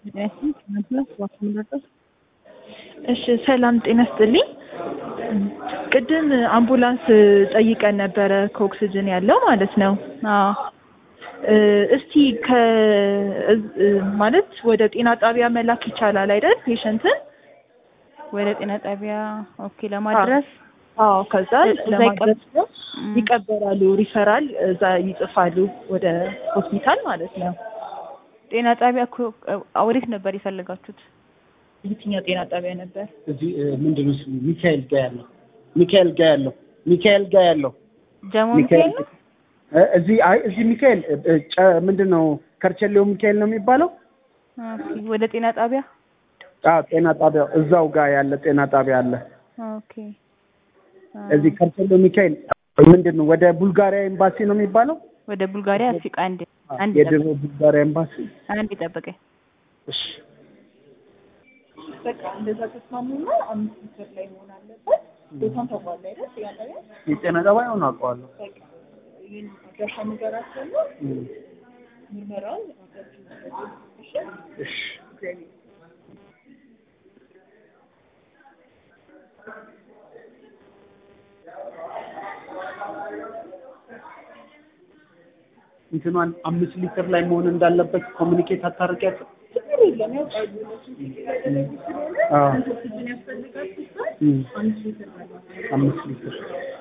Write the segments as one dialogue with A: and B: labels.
A: እሺ ሰላም ጤና ይስጥልኝ። ቅድም አምቡላንስ ጠይቀን ነበረ ከኦክስጅን ያለው ማለት ነው።
B: አዎ
A: እስቲ ከ ማለት ወደ ጤና ጣቢያ መላክ ይቻላል አይደል? ፔሸንትን
B: ወደ ጤና ጣቢያ ኦኬ ለማድረስ
A: አዎ፣ ከዛ
B: እዛ
A: ለማድረስ ነው
B: ም።
A: ይቀበላሉ፣ ሪፈራል እዛ ይጽፋሉ ወደ ሆስፒታል ማለት ነው።
B: ጤና ጣቢያ እኮ ወዴት ነበር የፈለጋችሁት?
A: የትኛው ጤና ጣቢያ ነበር?
C: እዚህ ምንድን ነው ስሙ? ሚካኤል ጋ ያለው ሚካኤል ጋ ያለው ሚካኤል ጋ ያለው
B: ጀሞ ሚካኤል ነው?
C: እ፣ እዚህ አይ እዚህ ሚካኤል እ፣ እ፣ ጨ- ምንድን ነው ከርቸሌው ሚካኤል ነው የሚባለው?
B: ኦኬ ወደ ጤና ጣቢያ
C: አዎ ጤና ጣቢያው እዛው ጋር ያለ ጤና ጣቢያ አለ።
B: ኦኬ አ፣
C: እዚህ ከርቸሌው ሚካኤል ምንድን ነው ወደ ቡልጋሪያ ኤምባሲ ነው የሚባለው?
B: ወደ ቡልጋሪያ እስኪ አንድ አንድ
C: የድሮ
B: ይጠብቀኝ
C: ቡልጋሪያ ኤምባሲ።
B: አንድ ይጠብቀኝ።
C: እሺ
A: በቃ እንደዛ ተስማሙና አምስት ሊትር ላይ መሆን አለበት። ቦታም ታውቋል አይደል? ጤና ጣቢያ
C: የጤና ጣቢያውን አውቀዋለሁ።
A: በቃ ይህን አድራሻ ንገራቸውና
C: እም፣
A: ምርመራውን አድራሻ እሺ
C: እሺ እንትኗን አምስት ሊትር ላይ መሆን እንዳለበት ኮሚኒኬት አታርቂያትም?
A: ችግር የለም ያውቃሉ እነሱ ስለተለዩ ስለሆነ
C: አዎ
A: ስንት ኦክስጅን ያስፈልጋል ሲባል
C: እም፣
A: አምስት ሊትር ማለት
C: አምስት ሊትር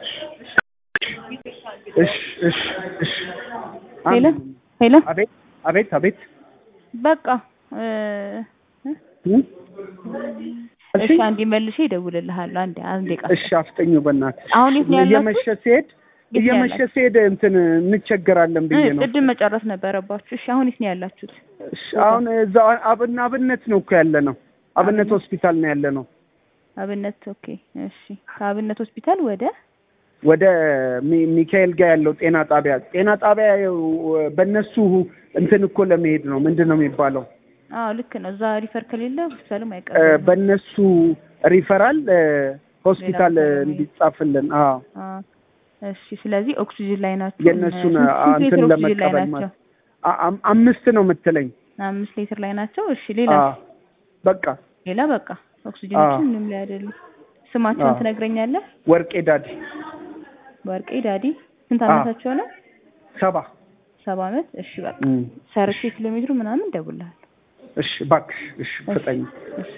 C: እሺ እሺ እሺ
B: ሄሎ ሄሎ
C: አቤት አቤት አቤት
B: በቃ እ፣ እ፣
C: እም?
B: እሺ አንዴ መልሼ እደውልልሃለሁ። አንዴ አንዴ ቃ
C: እሺ አፍጠኙ በእናትህ
B: አሁን የት ነው ያላችሁት?
C: እየመሸ ሲሄድ
B: የት ነው
C: እየመሸ
B: ያላችሁት?
C: ሲሄድ እንትን እንቸገራለን ብዬ ነው
B: ቅድም መጨረስ ነበረባችሁ። እሺ አሁን የት ነው ያላችሁት?
C: እሺ አሁን እዛው አብን አብነት ነው እኮ ያለ ነው አብነት ሆስፒታል ነው ያለ ነው
B: አብነት ኦኬ። እሺ ከአብነት ሆስፒታል ወደ
C: ወደ ሚ- ሚካኤል ጋር ያለው ጤና ጣቢያ ጤና ጣቢያ ያው በእነሱ እንትን እኮ ለመሄድ ነው ምንድን ነው የሚባለው
B: አዎ ልክ ነው። እዛ ሪፈር ከሌለ ሆስፒታልም
C: እ፣
B: አይቀርም።
C: በእነሱ ሪፈራል እ፣ ሆስፒታል
B: ሌላ ቦታ ለመሄድ።
C: እንዲጻፍልን አዎ
B: አዎ እሺ። ስለዚህ ኦክሲጅን ላይ ናቸው።
C: የእነሱን
B: ስንት
C: አ-
B: ሊትር
C: እንትን
B: ኦክሲጅን ላይ
C: ለመቀበል
B: ናቸው?
C: ማለት አ- አም- አምስት ነው የምትለኝ
B: አምስት ሊትር ላይ ናቸው። እሺ ሌላ
C: አዎ በቃ
B: ሌላ በቃ ኦክሲጅኖቹ
C: አዎ።
B: ምንም ላይ አይደሉም። ስማቸውን
C: አዎ።
B: ትነግረኛለህ?
C: ወርቄ ዳዲ
B: ወርቄ ዳዲ ስንት
C: አዎ።
B: አመታቸው ነው?
C: ሰባ
B: ሰባ አመት። እሺ በቃ
C: እም።
B: ሰርቼ ኪሎ ሜትሩ ምናምን እደውልልሃለሁ።
C: እሺ እባክሽ እሺ ፍጠኝ
B: እሺ